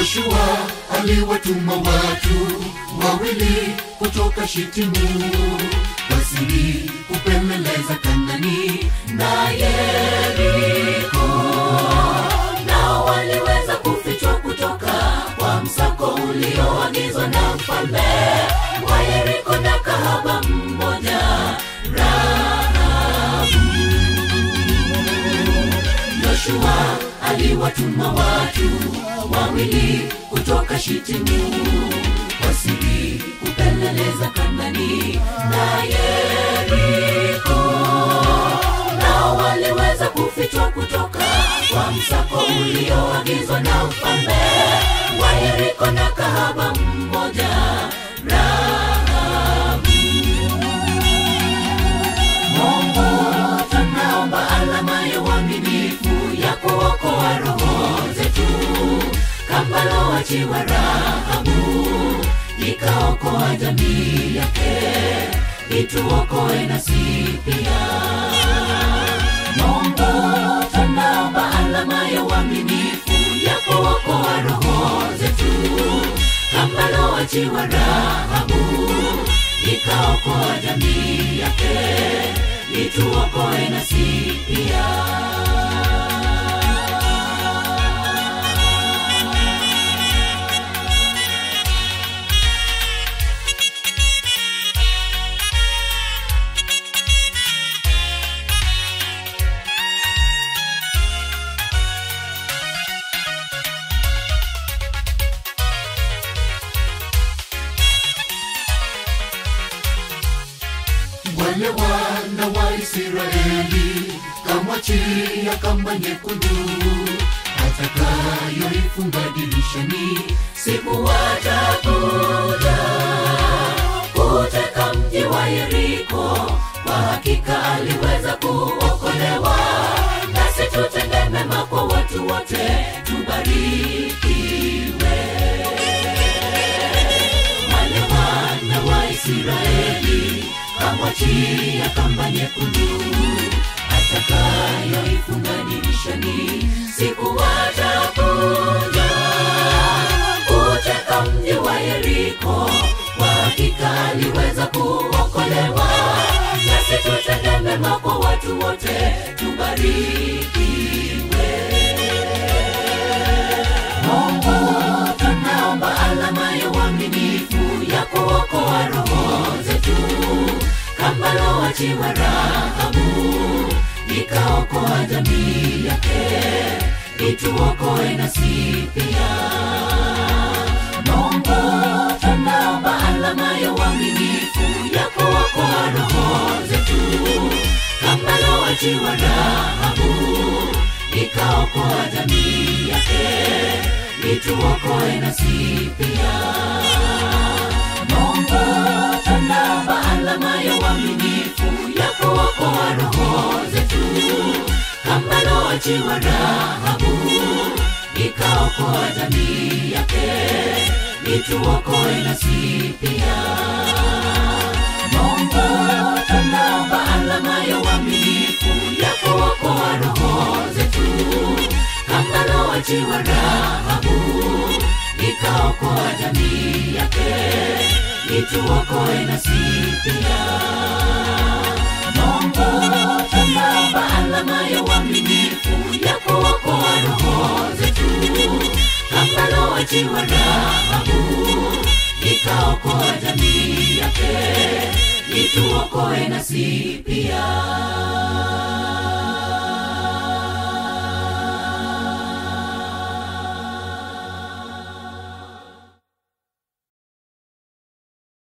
Yoshua aliwatuma watu wawili kutoka Shitimu wasiri kupeleleza Kanani na Yeriko, nao waliweza kufichwa kutoka kwa msako ulioagizwa na mfalme wa Yeriko na kahaba mmoja Rahabu. Yoshua aliwatuma watu wawili kutoka Shitimu wasiri kupeleleza Kanani na Yeriko, nao waliweza kufichwa kutoka kwa msako ulioagizwa na mfalme wa Yeriko na kahaba mmoja Rahabu. Mungu tunaomba alama ya uaminifu ya kuokoa roho zetu, kama loachiwa Rahabu ikaokoa jamii yake, ituokoe nasi pia. Mungu tunaomba alama ya uaminifu ya kuokoa roho zetu, kama loachiwa Rahabu ikaokoa jamii yake, ituokoe nasi pia. wale wana wa Israeli kamwachia kamba nyekundu atakayoifunga dirishani siku watakuja kuteka mji wa Yeriko. Kwa hakika aliweza kuokolewa, nasi tutende mema kwa watu wote, tubarikiwe wale wana wa Israeli kamwachia kamba nyekundu atakayoifunga dirishani siku watakuja kuteka mji wa Yeriko. Kwa hakika aliweza kuokolewa, nasi tutende mema kwa watu wote, tubarikiwe. Mungu tunaomba alama ya uaminifu ya kuokoa roho zetu, kama loachiwa Rahabu ikaokoa jamii yake, ituokoe nasi pia. Mungu tunaomba alama ya uaminifu ya kuokoa roho zetu, kama loachiwa Rahabu ikaokoa jamii yake, ituokoe nasi pia. Mungu tunaomba alama ya uaminifu ya kuokoa roho zetu, kama loachiwa Rahabu ikaokoa jamii yake, ituokoe nasi pia. Mungu tunaomba alama ya uaminifu ya kuokoa roho zetu, kama loachiwa Rahabu ikaokoa jamii yake, ituokoe nasi pia. Mungu tunaomba alama ya uaminifu ya kuokoa roho zetu, kama loachiwa Rahabu ikaokoa jamii yake, ituokoe nasi pia.